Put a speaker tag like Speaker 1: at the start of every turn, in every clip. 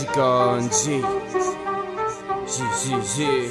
Speaker 1: Jiganji Jijiji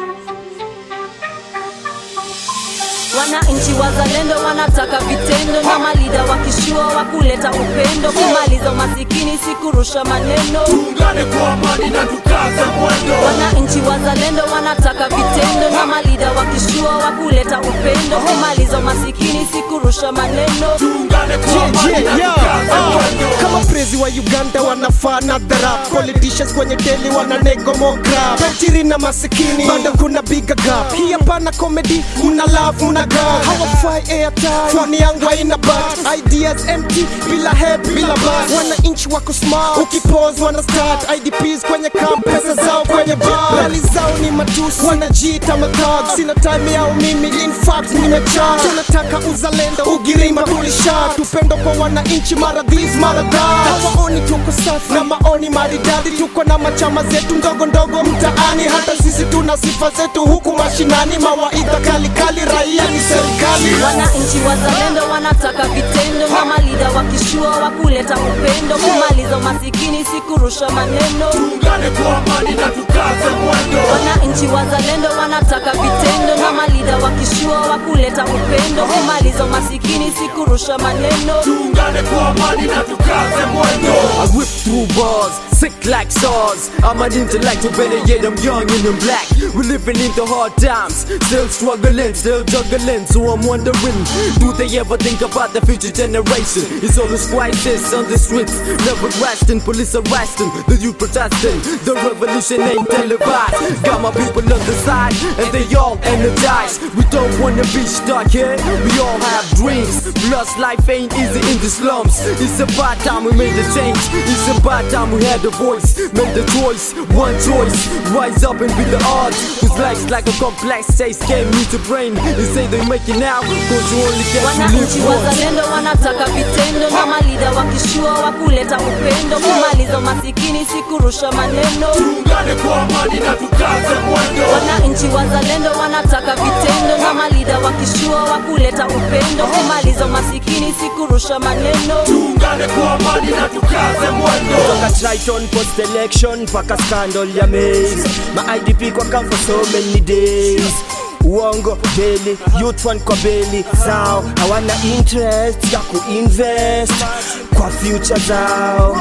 Speaker 2: Wananchi wazalendo wanataka vitendo na malida wakishua wa kuleta upendo, kumaliza umasikini si kurusha maneno.
Speaker 3: Tuungane kwa amani na tukaze mwendo.
Speaker 2: Wananchi wazalendo wanataka vitendo na malida wakishua wa kuleta upendo, kumaliza umasikini si kurusha maneno.
Speaker 3: Tuungane kwa amani na tukaze mwendo.
Speaker 4: kama prezi wa uganda wanafaa na dharap politicians kwenye deli wana negomograp tajiri na masikini bado kuna biga gap hii hapana comedy mna love mna gap hawafai airtime foni yangu haina bat ideas empty bila head bila bus wananchi wako smart ukipose wana start idps kwenye camp pesa zao kwenye bar rali zao ni matusi wanajiita mathug sina time yao mimi in fact nimechaa tunataka uzalendo ugirima tulisha tupendo kwa wananchi mara this mara that hawaoni tuko safi na maoni maridadi tuko na machama zetu ndogo ndogo mtaani hata sisi tuna sifa zetu huku mashinani mawaidha kalikali raia ni serikali
Speaker 2: Wananchi wazalendo wanataka vitendo na malida wakishua wa kuleta upendo, kumaliza umasikini si kurusha maneno.
Speaker 3: Tuungane kwa amani na tukaze mwendo.
Speaker 2: Wananchi wazalendo wanataka vitendo na malida wakishua wa kuleta upendo, kumaliza umasikini si kurusha maneno.
Speaker 3: Tuungane kwa amani na tukaze mwendo.
Speaker 5: I whip through bars, sick like SARS. I'm an intellectual, better yet I'm young and I'm black. We're living in the hard times, still struggling, still juggling. So I'm wondering, do they ever think about the future generation? It's always crisis on the streets, never resting. Police arresting, the youth protesting. The revolution ain't televised. Got my people on the side, and they all energized. We don't wanna be stuck here. We all have dreams. Plus, life ain't easy in the slums. It's about time we made a change. It's about time we had a voice, made a choice, one choice. Rise up and be the odds. Cause life's like a complex chase game, need your brain. They say they make it now, cause you only get to
Speaker 2: Wananchi
Speaker 5: live once.
Speaker 2: wazalendo wanataka vitendo na malida wakishua wa kuleta upendo, kumaliza umasikini si kurusha maneno.
Speaker 3: Tuungane kwa amani na tukaze mwendo.
Speaker 2: Wananchi wazalendo wanataka vitendo na malida wakishua wa kuleta upendo, kumaliza umasikini si kurusha maneno.
Speaker 3: Tuungane kwa amani na tukaze mwendo.
Speaker 4: toka Triton post election mpaka scandal ya maize ma IDP kwa camp for so many days uongo daily youth one kwa beli zao hawana interest ya kuinvest kwa future zao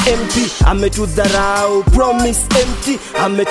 Speaker 4: MP ametudharau promise empty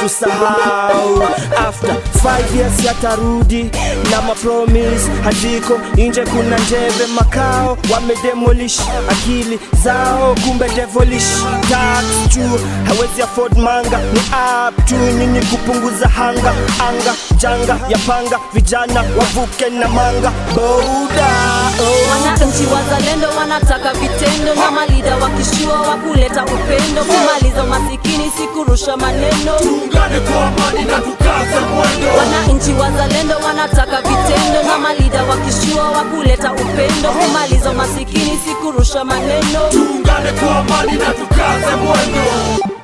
Speaker 4: ametusahau after 5 years yatarudi na mapromise haziko nje kuna njeve makao wamedemolish akili zao kumbe devilish tax juu hawezi afford manga ni up tu nyinyi kupunguza hanga anga janga ya panga vijana wavuke na manga boda oh.
Speaker 2: Wananchi wazalendo wanataka vitendo na malida wakishua wa kuleta upendo, kumaliza umasikini si kurusha maneno.
Speaker 3: Tuungane kwa amani na tukaze mwendo.
Speaker 2: Wananchi wazalendo wanataka vitendo na malida wakishua wa kuleta upendo, kumaliza umasikini si kurusha maneno.
Speaker 3: Tuungane kwa amani na tukaze mwendo.